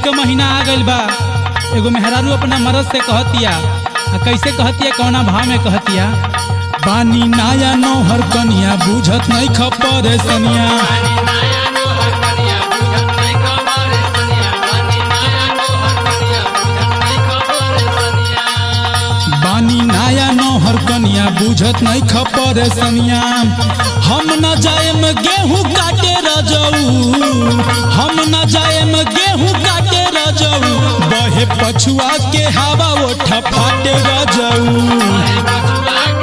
के महीना आ गइल बा एगो मेहरारू अपना मरद से कहतिया आ कैसे कहतिया कौना भाव में कहतिया पानी नाया नौहर कनिया बुझत नहीं खपर सनिया बानी नाया नौहर कनिया बुझत नहीं खपर सनिया हम न जाएम गेहूं काटे रजऊ हम न जाएम गेहूं काटे रजऊ बहे पछुआ के हवा ओठा फाटे रजऊ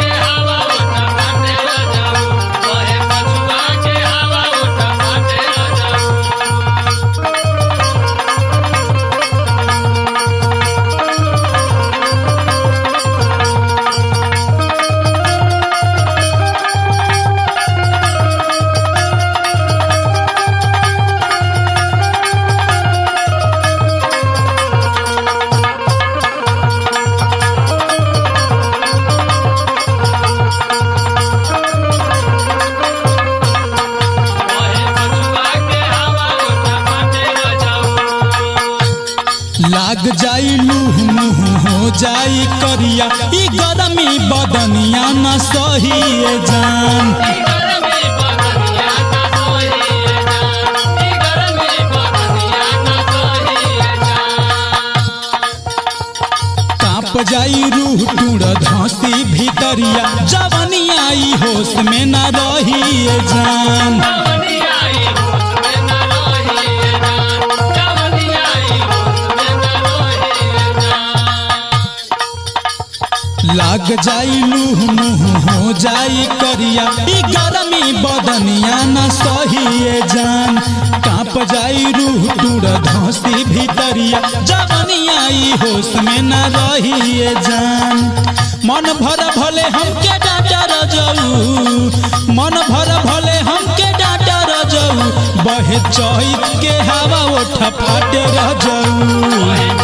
लाग जाई लूह मुह हो जाई करिया ई गरमी बदनिया न सही जान काप जाई रूह टूड़ धसी भीतरिया जवनिया ई होश में न रही जान लाग जाई लूह मुह हो जाई करिया ई गरमी बदनिया न सही जान काप जाई रूह टूड़ धसी भीतरिया जवनिया ई होश में न रही जान मन भर भले हमके डाटा रजऊ मन भर भले हमके डाटा रजऊ बहे चैत के हवा ओठ फाटे रजऊ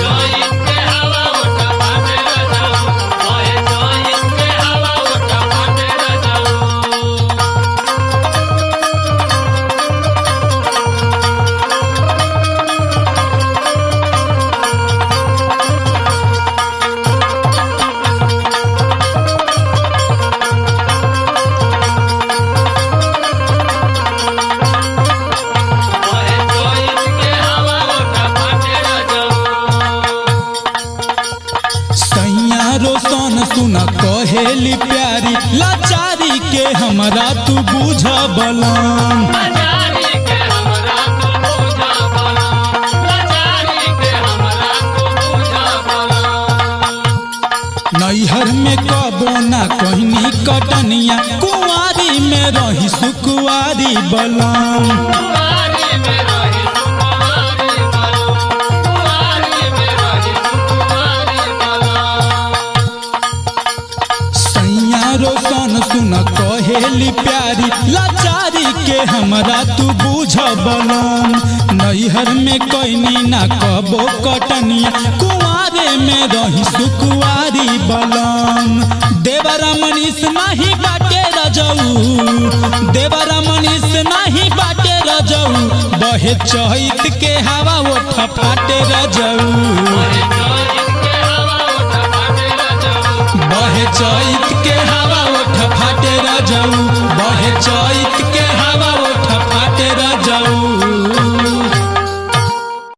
सैया रोशन सुन कहेली प्यारी लाचारी के हमरा तू बुझ बलम नैहर में कबो ना कहनी कटनिया कुंवारी में रही सुकुआरी बलम सैया रोशन सुन कहेली प्यारी लाचारी के हमरा तू बुझ बलम नैहर में कैनी ना कबो कटनिया कुंवारे में रही सुकुआरी बलम देवरा मनीष नाही बाटे रजऊ देवरा मनीष नाही बाटे रजऊ बहे चैत के हवा ओठ फाटे रजऊ बहे चैत के हवा ओठ फाटे रजऊ बहे चैत के